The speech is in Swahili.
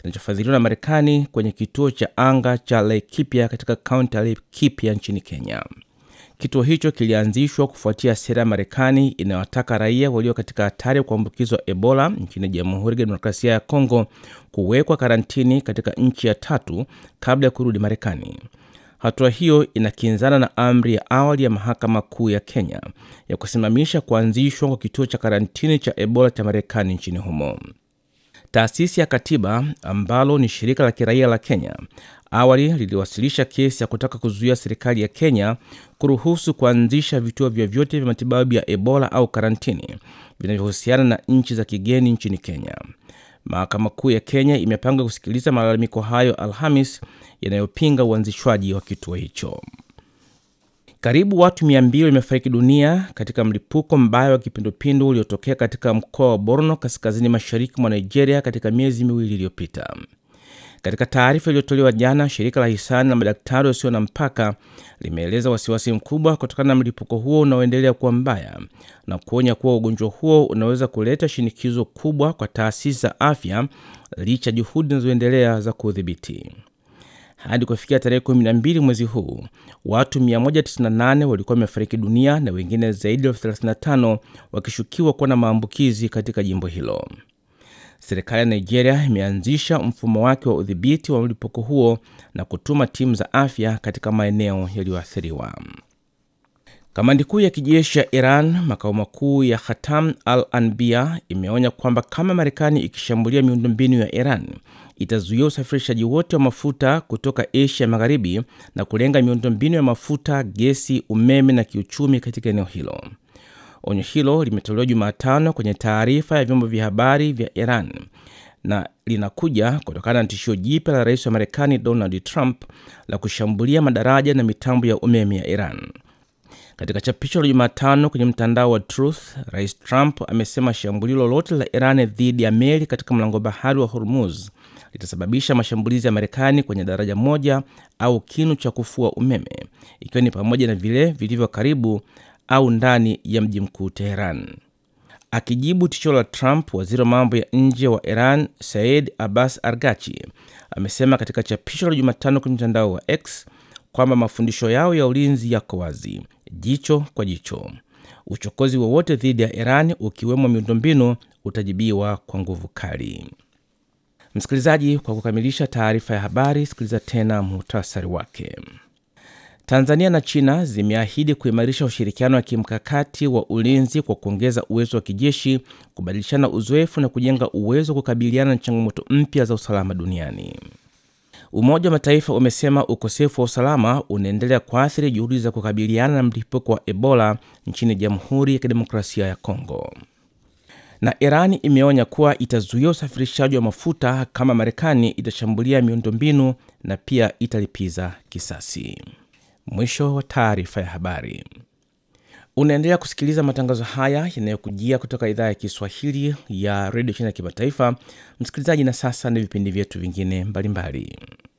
kinachofadhiliwa na Marekani kwenye kituo cha anga cha Laikipia katika kaunti ya Laikipia nchini Kenya. Kituo hicho kilianzishwa kufuatia sera ya Marekani inayowataka raia walio katika hatari ya kuambukizwa Ebola nchini Jamhuri ya Kidemokrasia ya Kongo kuwekwa karantini katika nchi ya tatu kabla ya kurudi Marekani. Hatua hiyo inakinzana na amri ya awali ya mahakama kuu ya Kenya ya kusimamisha kuanzishwa kwa kituo cha karantini cha Ebola cha Marekani nchini humo. Taasisi ya Katiba ambalo ni shirika la kiraia la Kenya awali liliwasilisha kesi ya kutaka kuzuia serikali ya Kenya kuruhusu kuanzisha vituo vyovyote vya matibabu ya Ebola au karantini vinavyohusiana na nchi za kigeni nchini Kenya. Mahakama Kuu ya Kenya imepanga kusikiliza malalamiko hayo Alhamis yanayopinga uanzishwaji wa kituo hicho. Karibu watu 200 wamefariki dunia katika mlipuko mbaya wa kipindupindu uliotokea katika mkoa wa Borno kaskazini mashariki mwa Nigeria katika miezi miwili iliyopita. Katika taarifa iliyotolewa jana, shirika la hisani la madaktari wasio na mpaka limeeleza wasiwasi mkubwa kutokana na mlipuko huo unaoendelea kuwa mbaya na kuonya kuwa ugonjwa huo unaweza kuleta shinikizo kubwa kwa taasisi za afya licha juhudi zinazoendelea za kuudhibiti. Hadi kufikia tarehe 12 mwezi huu, watu 198 walikuwa wamefariki dunia na wengine zaidi ya elfu 35 wakishukiwa kuwa na maambukizi katika jimbo hilo. Serikali ya Nigeria imeanzisha mfumo wake wa udhibiti wa mlipuko huo na kutuma timu za afya katika maeneo yaliyoathiriwa. Kamandi kuu ya kijeshi ya Iran, makao makuu ya Khatam al Anbia, imeonya kwamba kama Marekani ikishambulia miundombinu ya Iran itazuia usafirishaji wote wa mafuta kutoka Asia Magharibi na kulenga miundombinu ya mafuta, gesi, umeme na kiuchumi katika eneo hilo. Onyo hilo limetolewa Jumatano kwenye taarifa ya vyombo vya habari vya Iran na linakuja kutokana na tishio jipya la rais wa Marekani Donald Trump la kushambulia madaraja na mitambo ya umeme ya Iran. Katika chapisho la Jumatano kwenye mtandao wa Truth, rais Trump amesema shambulio lolote la Iran dhidi ya meli katika mlango bahari wa Hormuz litasababisha mashambulizi ya Marekani kwenye daraja moja au kinu cha kufua umeme, ikiwa ni pamoja na vile vilivyo karibu au ndani ya mji mkuu Teheran. Akijibu tisho la Trump, waziri wa mambo ya nje wa Iran Said Abbas Argachi amesema katika chapisho la Jumatano kwenye mtandao wa X kwamba mafundisho yao ya ulinzi yako wazi, jicho kwa jicho. Uchokozi wowote dhidi ya Iran, ukiwemo miundombinu, utajibiwa kwa nguvu kali. Msikilizaji, kwa kukamilisha taarifa ya habari, sikiliza tena muhtasari wake. Tanzania na China zimeahidi kuimarisha ushirikiano wa kimkakati wa ulinzi kwa kuongeza uwezo wa kijeshi, kubadilishana uzoefu na kujenga uwezo wa kukabiliana na changamoto mpya za usalama duniani. Umoja wa Mataifa umesema ukosefu wa usalama unaendelea kuathiri juhudi za kukabiliana na mlipuko wa Ebola nchini Jamhuri ya Kidemokrasia ya Kongo. Na Iran imeonya kuwa itazuia usafirishaji wa mafuta kama Marekani itashambulia miundombinu na pia italipiza kisasi. Mwisho wa taarifa ya habari. Unaendelea kusikiliza matangazo haya yanayokujia kutoka idhaa ya Kiswahili ya redio China ya kimataifa. Msikilizaji, na sasa ni vipindi vyetu vingine mbalimbali.